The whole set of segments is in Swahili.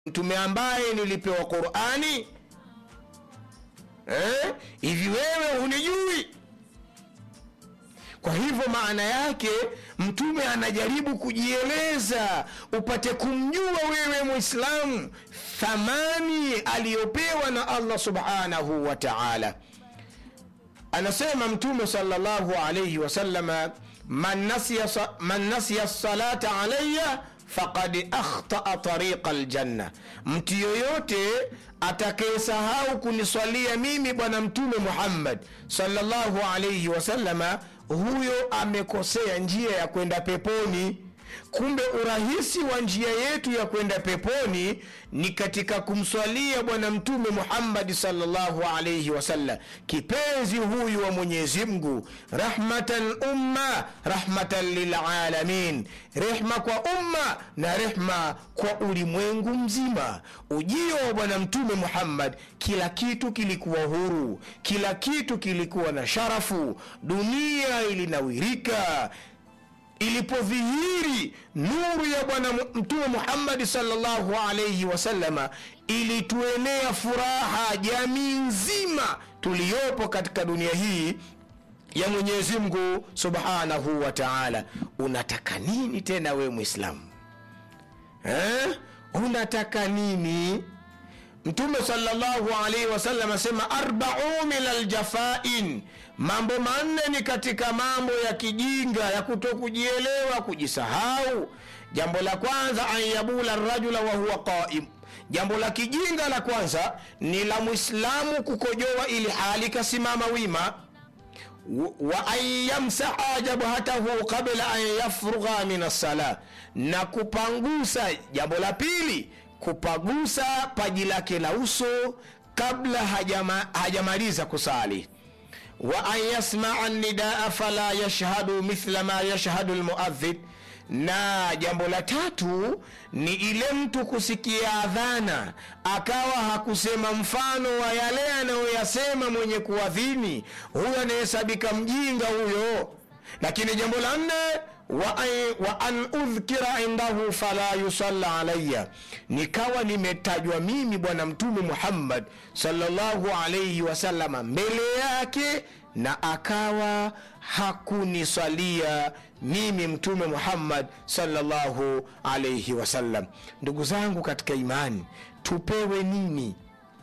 mtume ambaye nilipewa qurani eh? hivi wewe hunijui kwa hivyo maana yake mtume anajaribu kujieleza upate kumjua wewe mwislamu thamani aliyopewa na allah subhanahu wa taala anasema mtume salllahu alaihi wasalama man nasiya, sa- man nasiya salata alaya faqad akhtaa tariqa ljanna mtu yoyote atakayesahau kuniswalia mimi bwana mtume muhammad salllahu alaihi wasalama huyo amekosea njia ya kwenda peponi kumbe urahisi wa njia yetu ya kwenda peponi ni katika kumswalia bwana mtume muhammadi salllahu alaihi wasallam kipenzi huyu wa mwenyezi mungu rahmatan umma rahmatan lilalamin rehma kwa umma na rehma kwa ulimwengu mzima ujio wa bwana mtume muhammad kila kitu kilikuwa huru kila kitu kilikuwa na sharafu dunia ilinawirika ilipodhihiri nuru ya bwana Mu- mtume muhammadi salllahu alaihi wasalama ilituenea furaha jamii nzima tuliyopo katika dunia hii ya mwenyezi mungu subhanahu wa taala unataka nini tena wewe mwislamu eh? unataka nini mtume salllahu alaihi wasallam asema arbau min aljafain mambo manne ni katika mambo ya kijinga ya kutokujielewa kujisahau jambo la kwanza an yabula rajula wahuwa qaim jambo la kijinga la kwanza ni la mwislamu kukojoa ili hali kasimama wima wa an yamsaha jabhatahu qabla an yafrugha min assala na kupangusa jambo la pili kupagusa paji lake la uso kabla hajama, hajamaliza kusali wa an yasmaa nidaa fala yashhadu mithla ma yashhadu lmuadhin na jambo la tatu ni ile mtu kusikia adhana akawa hakusema mfano wa yale anayoyasema mwenye kuadhini huyo anayehesabika mjinga huyo lakini jambo la nne wa an- wa an udhkira indahu fala yusalla alaya nikawa nimetajwa mimi bwana mtume muhammad salllahu alaihi wasalama mbele yake na akawa hakuniswalia mimi mtume muhammad salllahu alaihi wasallam ndugu zangu katika imani tupewe nini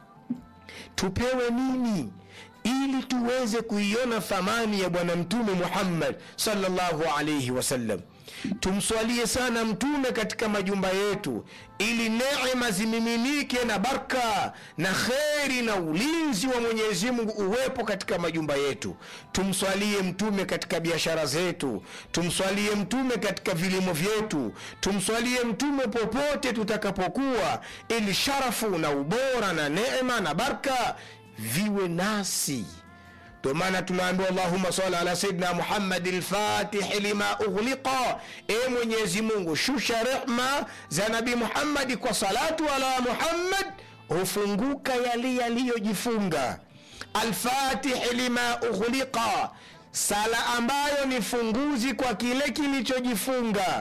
tupewe nini ili tuweze kuiona thamani ya bwana mtume muhammad salllahu alaihi wasallam tumswalie sana mtume katika majumba yetu ili neema zimiminike na barka na kheri na ulinzi wa mwenyezi mungu uwepo katika majumba yetu tumswalie mtume katika biashara zetu tumswalie mtume katika vilimo vyetu tumswalie mtume popote tutakapokuwa ili sharafu na ubora na neema na barka viwe nasi ndio maana tunaambiwa allahuma sali ala sayidina muhammadi lfatihi lima ughliqa e mwenyezi mungu shusha rehma za nabi muhammadi kwa salatu ala muhammad hufunguka yale yaliyojifunga alfatihi lima ughliqa sala ambayo ni funguzi kwa kile kilichojifunga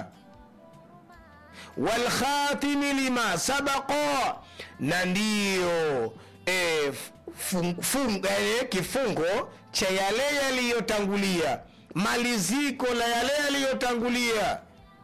walkhatimi lima sabaqa na ndiyo e, fung, fung, e, kifungo cha yale yaliyotangulia maliziko la yale yaliyotangulia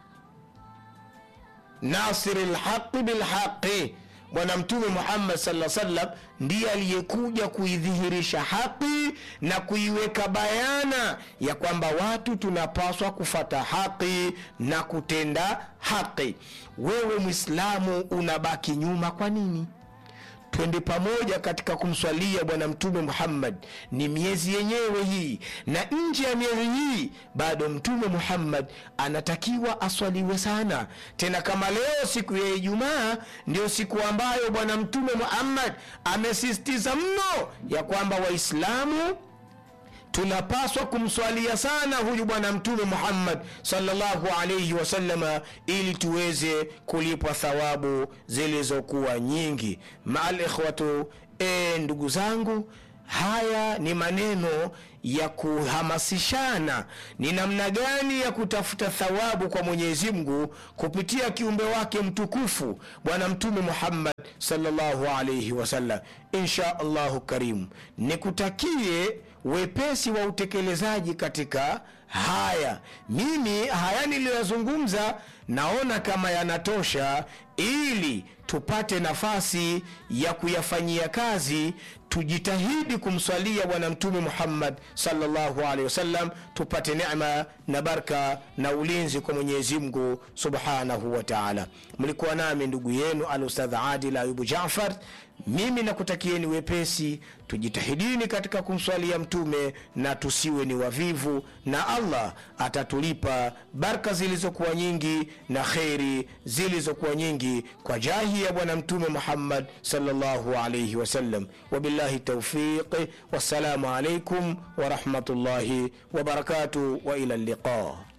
nasiri lhaqi bilhaqi bwana mtume muhammad saa salam ndiye aliyekuja kuidhihirisha haqi na kuiweka bayana ya kwamba watu tunapaswa kufata haqi na kutenda haqi wewe mwislamu unabaki nyuma kwa nini twende pamoja katika kumswalia bwana mtume muhammad ni miezi yenyewe hii na nje ya miezi hii bado mtume muhammad anatakiwa aswaliwe sana tena kama leo siku ya ijumaa ndio siku ambayo bwana mtume muhammad amesisitiza mno ya kwamba waislamu tunapaswa kumswalia sana huyu bwana mtume muhammad salllahu alaihi wasalama ili tuweze kulipwa thawabu zilizokuwa nyingi maal ikhwatu e, ndugu zangu haya ni maneno ya kuhamasishana ni namna gani ya kutafuta thawabu kwa mwenyezi mungu kupitia kiumbe wake mtukufu bwana mtume muhammad salllahu alaihi wasallam insha allahu karimu nikutakie wepesi wa utekelezaji katika haya mimi haya niliyoyazungumza naona kama yanatosha ili tupate nafasi ya kuyafanyia kazi tujitahidi kumswalia bwana mtume muhammad salllahu alehi wasallam tupate nema na barka na ulinzi kwa mwenyezi mungu subhanahu wa taala mlikuwa nami ndugu yenu al ustadh adil ayubu jafar mimi nakutakieni wepesi tujitahidini katika kumswalia mtume na tusiwe ni wavivu na allah atatulipa barka zilizokuwa nyingi na kheri zilizokuwa nyingi kwa jahi ya bwana mtume muhammad salllahu alaihi wasallam wabillahi taufiqi wassalamu alaikum warahmatullahi wabarakatuh wa ila liqa